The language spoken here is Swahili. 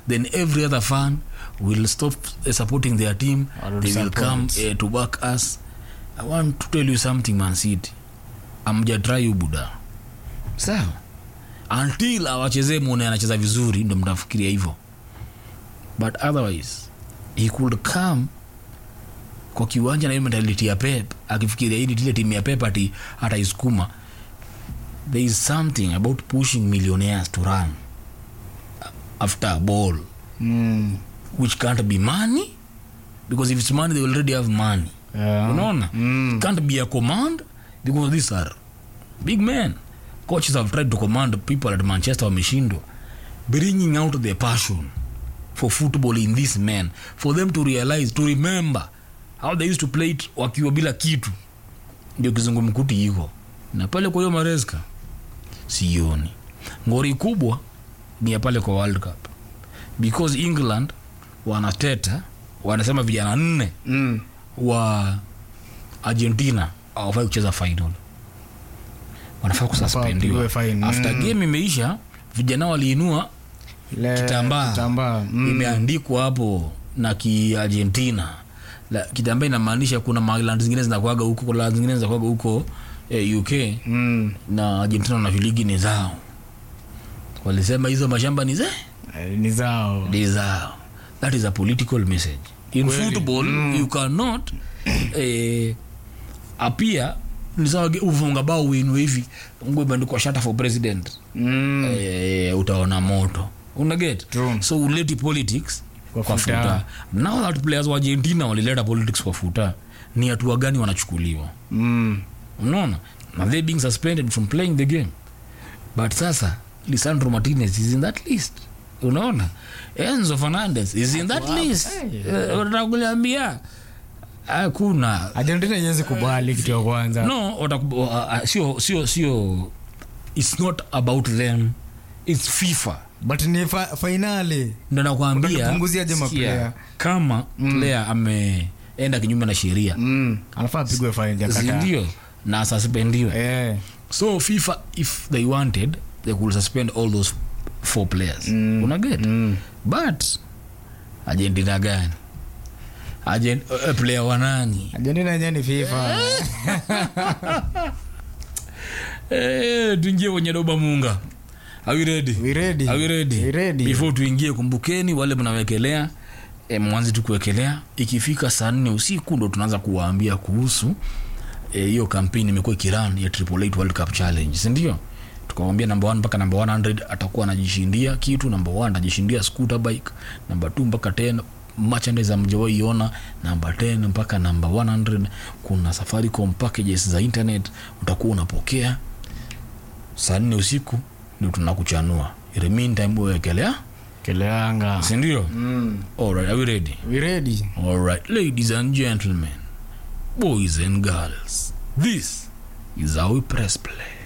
then every other fan will stop uh, supporting their team Will they will support. come uh, to back us i want to tell you something man city amjatry you buda sawa until awachezee mwone anacheza vizuri ndo mtafikiria hivyo but otherwise he could come kwa kiwanja na hiyo mentality ya pep akifikiria hii ni ile timu ya pep ati ataisukuma there is something about pushing millionaires to run after a ball mm. which can't be money because if it's money they already have money yeah. unaona Mm. can't be a command because these are big men coaches have tried to command people at manchester wameshindwa bringing out the passion for football in these men for them to realize to remember how they used to play it wakiwa bila kitu ndio kizungumkuti iko na pale kwa hiyo mareska sioni ngori kubwa ni ya pale kwa world cup because england wanateta wanasema vijana nne Mm. wa argentina awafai kucheza final wanafaa kususpendiwa wapigwe fine. after Mm. game imeisha vijana waliinua Le- kitambaa kitambaa mm. imeandikwa hapo na kiargentina La- kitambaa inamaanisha kuna maland zingine zinakuaga huko kuna land zingine zinakuaga huko eh, uk mm. na argentina na viligi ni zao walisema hizo mashamba ni ze Eh, ni zao ni zao that is a political message in Kweli. football you cannot eh, apia ni sawa ge- ufunga bao uinue hivi nguo imeandikwa shata for president mm. eh, utaona moto unaget True. so uleti politics Kwa kwa, futa. futa. now that players wa argentina walileta politics kwa futa ni hatua gani wanachukuliwa Mm. unaona na they being suspended from playing the game but sasa lisandro martinez is in that list unaona enzo fernandez is in that list Eh, unataka kuliambia hakuna argentina iwezi kubali kitu ya kwanza no wataku- uh, uh, sio sio sio it's not about them it's fifa but ni fa fainali ndo nakwambia Utanipunguzia sikia, maplayer? kama player ameenda kinyume na sheria mm. anafaa apigwe faini ya kata sindio na suspendiwe eh. so fifa if they wanted they could suspend all those four players mm. unaget mm. but argentina gani Argent, uh, player wanani argentina yenyewe ni fifa eh, tuingie kwenye doba munga Are we ready? We ready? Are we ready? We ready. before tuingie kumbukeni wale mnawekelea e, mwanzi tu kuwekelea ikifika saa nne usiku ndo tunaanza kuwaambia kuhusu eh, hiyo e, kampeni imekuwa ikiran ya Triple Eight World Cup Challenge sindio tukawambia namba 1 mpaka namba 100 atakuwa anajishindia kitu namba 1 anajishindia scooter bike namba 2 mpaka 10 merchandise amjawai iona namba 10 mpaka namba 100 kuna safaricom packages za internet utakuwa unapokea saa nne usiku ndio tunakuchanua In the meantime wewekelea keleanga sindio mm. alright are we ready we ready alright ladies and gentlemen boys and girls this is how we press play